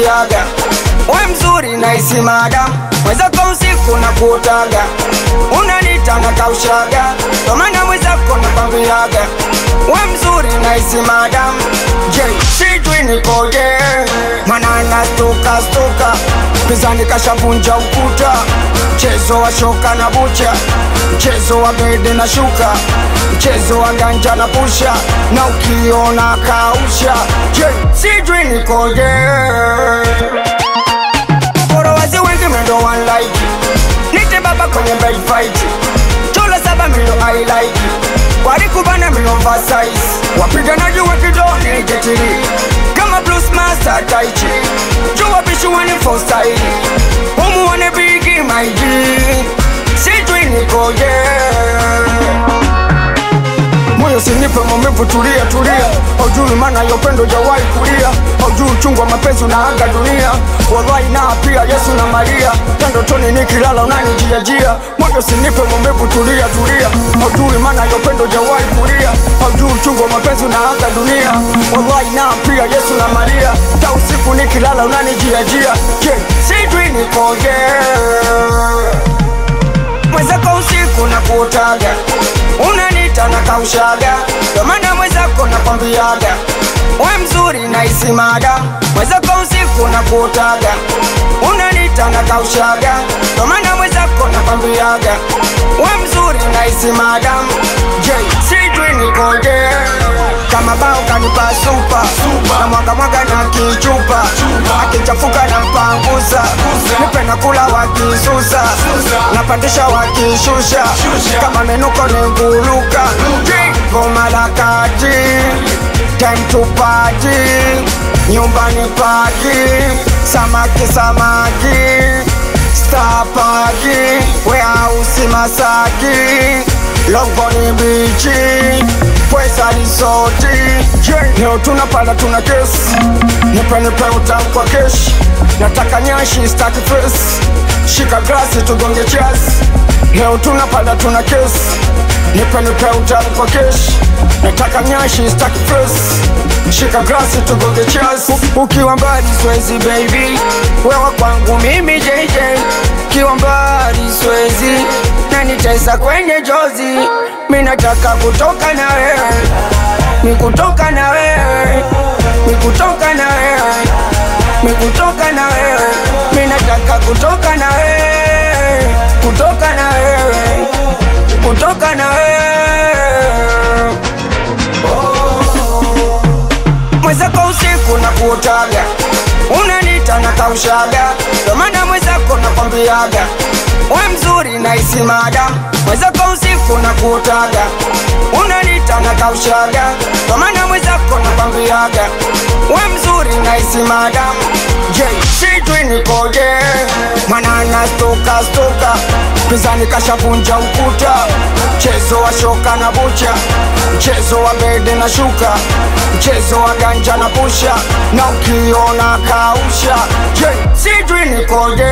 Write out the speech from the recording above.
nakwambiaga we mzuri naisi madam mwezako usiku na kuotaga unanita na kaushaga tomana mwezako nakwambiaga we mzuri naisi madam je sijui nikoje mana nastuka stuka pizani kashavunja ukuta mchezo wa shoka na bucha mchezo wa bede na shuka mchezo wa ganja na pusha na ukiona kausha je sijui nikoje Forowazi wengi mendo one like Nite baba kwenye bed fight Chola saba milo I like Wari kubana milo oversize Wapiganaji wa kidoni jetiri Kama blues master tai chi Jua bishu wani for style Humu wane bigi my G Sijui nikoje moyo sinipe maumivu, tulia tulia, haujui maana ya upendo jawahi kulia, haujui uchungu wa mapenzi unaaga dunia, wallahi na pia Yesu na Maria, tendo toni nikilala unanijiajia, moyo sinipe maumivu, tulia tulia, haujui maana ya upendo jawahi kulia, haujui uchungu wa mapenzi unaaga dunia, wallahi na pia Yesu na Maria, ta usiku nikilala unanijiajia, je, sijui nikoje mwenzako usiku na kuotaga unanita na kaushaga domana mwenzako nakwambiaga we mzuri naisi mada mwenzako usiku na kuotaga unanita na kaushaga domana mwenzako nakwambiaga we mzuri naisi madam je sijui nikoje kama bao kanipa supa na mwaga mwaga na kichupa akichafuka na mpanguza nipe na kula wakisusa napandisha wakishusha kama menuko nenguluka goma la kati time to party nyumbani paki samaki samaki stapaki weausi masaki longoni bichi pweza risoti leo tunapanda tuna kesi nipenepe utamu kwa keshi nataka nyashi staki fesi shika glasi tugonge chasi leo tunapanda tuna kesi nipenepe utamu kwa keshi nataka nyashi staki fesi shika glasi tugonge chasi ukiwa mbali swezi baby wewa kwangu mimi JJ ukiwa mbali swezi nanitesa kwenye jozi mi nataka kutoka na wewe mi kutoka na wewe mi kutoka na wewe mi kutoka na wewe mi nataka kutoka na wewe kutoka na wewe kutoka na wewe mwenzako usiku na kuotaga unanita na kaushaga domana mwenzako nakwambiaga we mzuri naisi madam mwenzako usiku na kuotaga unanita na kaushaga domana mwenzako nakwambiaga we mzuri naisi madam je sijui nikoje mwana nastoka stoka pizani kashavunja ukuta mchezo wa shoka na bucha mchezo wa bede na shuka mchezo wa ganja na pusha na ukiona kausha je sijui nikoje